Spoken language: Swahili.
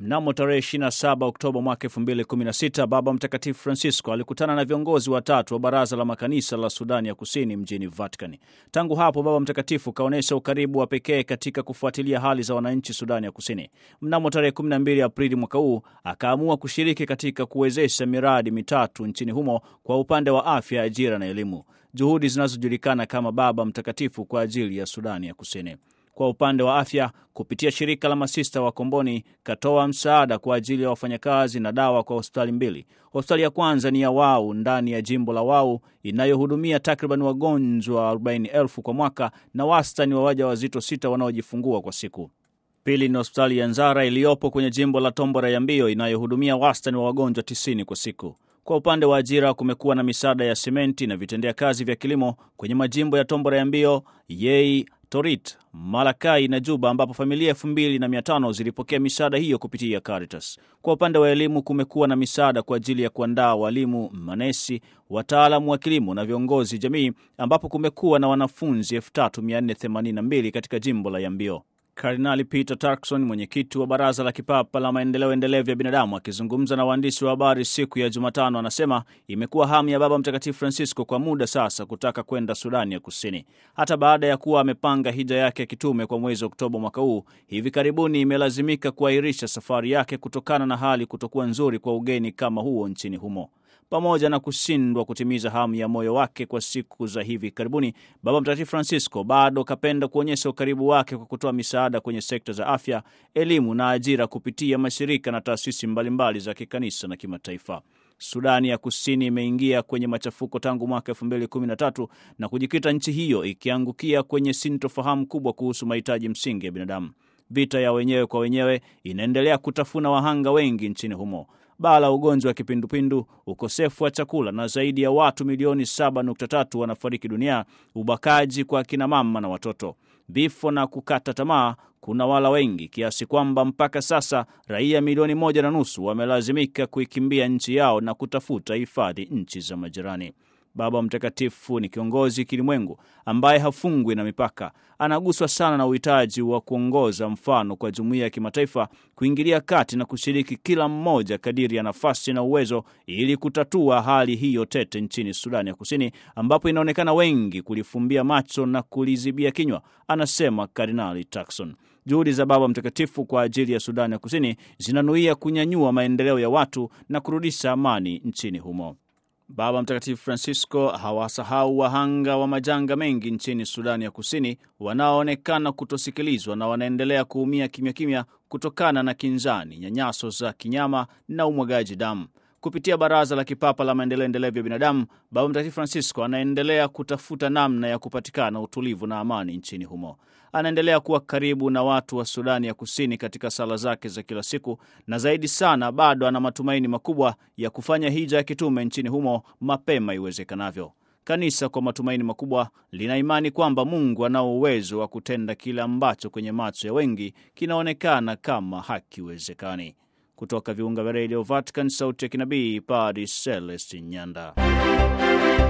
Mnamo tarehe 27 Oktoba mwaka 2016 Baba Mtakatifu Francisco alikutana na viongozi watatu wa Baraza la Makanisa la Sudani ya Kusini mjini Vatican. Tangu hapo Baba Mtakatifu kaonyesha ukaribu wa pekee katika kufuatilia hali za wananchi Sudani ya Kusini. Mnamo tarehe 12 Aprili mwaka huu akaamua kushiriki katika kuwezesha miradi mitatu nchini humo kwa upande wa afya, ajira na elimu, juhudi zinazojulikana kama Baba Mtakatifu kwa ajili ya Sudani ya Kusini. Kwa upande wa afya, kupitia shirika la masista wa Komboni katoa msaada kwa ajili ya wafanyakazi na dawa kwa hospitali mbili. Hospitali ya kwanza ni ya Wau ndani ya jimbo la Wau inayohudumia takriban wagonjwa 40,000 kwa mwaka na wastani wa waja wazito sita wanaojifungua kwa siku. Pili ni hospitali ya Nzara iliyopo kwenye jimbo la Tombora ya Mbio inayohudumia wastani wa wagonjwa 90 kwa siku. Kwa upande wa ajira kumekuwa na misaada ya simenti na vitendea kazi vya kilimo kwenye majimbo ya Tombora ya Mbio, Yei, Torit, Malakai na Juba ambapo familia elfu mbili na mia tano zilipokea misaada hiyo kupitia Caritas. Kwa upande wa elimu kumekuwa na misaada kwa ajili ya kuandaa walimu, manesi, wataalamu wa kilimo na viongozi jamii ambapo kumekuwa na wanafunzi 3482 katika jimbo la Yambio. Kardinali Peter Turkson, mwenyekiti wa Baraza la Kipapa la Maendeleo Endelevu ya Binadamu, akizungumza na waandishi wa habari siku ya Jumatano, anasema imekuwa hamu ya Baba Mtakatifu Francisco kwa muda sasa kutaka kwenda Sudani ya Kusini, hata baada ya kuwa amepanga hija yake ya kitume kwa mwezi Oktoba mwaka huu. Hivi karibuni imelazimika kuahirisha safari yake kutokana na hali kutokuwa nzuri kwa ugeni kama huo nchini humo. Pamoja na kushindwa kutimiza hamu ya moyo wake kwa siku za hivi karibuni, Baba Mtakatifu Francisco bado kapenda kuonyesha ukaribu wake kwa kutoa misaada kwenye sekta za afya, elimu na ajira kupitia mashirika na taasisi mbalimbali za kikanisa na kimataifa. Sudani ya Kusini imeingia kwenye machafuko tangu mwaka 2013 na kujikita nchi hiyo ikiangukia kwenye sintofahamu kubwa kuhusu mahitaji msingi ya binadamu. Vita ya wenyewe kwa wenyewe inaendelea kutafuna wahanga wengi nchini humo. Baa la ugonjwa wa kipindupindu, ukosefu wa chakula na zaidi ya watu milioni 7.3 wanafariki dunia, ubakaji kwa akina mama na watoto, vifo na kukata tamaa kuna wala wengi kiasi kwamba mpaka sasa raia milioni moja na nusu wamelazimika kuikimbia nchi yao na kutafuta hifadhi nchi za majirani. Baba Mtakatifu ni kiongozi kilimwengu ambaye hafungwi na mipaka. Anaguswa sana na uhitaji wa kuongoza mfano kwa jumuiya ya kimataifa kuingilia kati na kushiriki kila mmoja kadiri ya nafasi na uwezo, ili kutatua hali hiyo tete nchini Sudani ya Kusini, ambapo inaonekana wengi kulifumbia macho na kulizibia kinywa, anasema Kardinali Turkson. Juhudi za Baba Mtakatifu kwa ajili ya Sudani ya Kusini zinanuia kunyanyua maendeleo ya watu na kurudisha amani nchini humo. Baba Mtakatifu Francisco hawasahau wahanga wa majanga mengi nchini Sudani ya Kusini wanaoonekana kutosikilizwa na wanaendelea kuumia kimya kimya kutokana na kinzani, nyanyaso za kinyama na umwagaji damu. Kupitia Baraza la Kipapa la Maendeleo Endelevu ya Binadamu, Baba Mtakatifu Francisco anaendelea kutafuta namna ya kupatikana utulivu na amani nchini humo. Anaendelea kuwa karibu na watu wa Sudani ya Kusini katika sala zake za kila siku, na zaidi sana, bado ana matumaini makubwa ya kufanya hija ya kitume nchini humo mapema iwezekanavyo. Kanisa kwa matumaini makubwa lina imani kwamba Mungu anao uwezo wa kutenda kile ambacho kwenye macho ya wengi kinaonekana kama hakiwezekani. Kutoka viunga vya redio Vatican, sauti ya kinabii, Padre Celestin Nyanda.